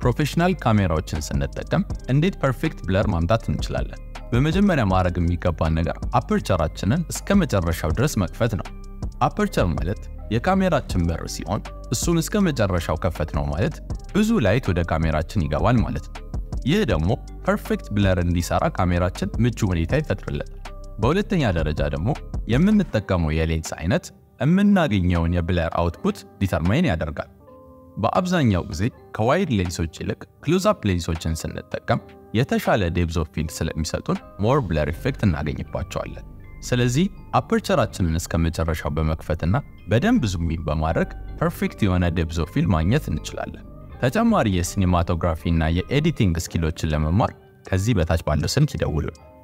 ፕሮፌሽናል ካሜራዎችን ስንጠቀም እንዴት ፐርፌክት ብለር ማምጣት እንችላለን? በመጀመሪያ ማድረግ የሚገባን ነገር አፐርቸራችንን እስከ መጨረሻው ድረስ መክፈት ነው። አፐርቸር ማለት የካሜራችን በር ሲሆን እሱን እስከ መጨረሻው ከፈት ነው ማለት ብዙ ላይት ወደ ካሜራችን ይገባል ማለት ነው። ይህ ደግሞ ፐርፌክት ብለር እንዲሰራ ካሜራችን ምቹ ሁኔታ ይፈጥርለታል። በሁለተኛ ደረጃ ደግሞ የምንጠቀመው የሌንስ አይነት የምናገኘውን የብለር አውትፑት ዲተርማይን ያደርጋል። በአብዛኛው ጊዜ ከዋይድ ሌንሶች ይልቅ ክሎዝአፕ ሌንሶችን ስንጠቀም የተሻለ ዴፕዝ ኦፍ ፊልድ ስለሚሰጡን ሞር ብለር ኢፌክት እናገኝባቸዋለን። ስለዚህ አፐርቸራችንን እስከ መጨረሻው በመክፈትና በደንብ ዙሚን በማድረግ ፐርፌክት የሆነ ዴፕዝ ኦፍ ፊልድ ማግኘት እንችላለን። ተጨማሪ የሲኒማቶግራፊ እና የኤዲቲንግ ስኪሎችን ለመማር ከዚህ በታች ባለው ስልክ ይደውሉን።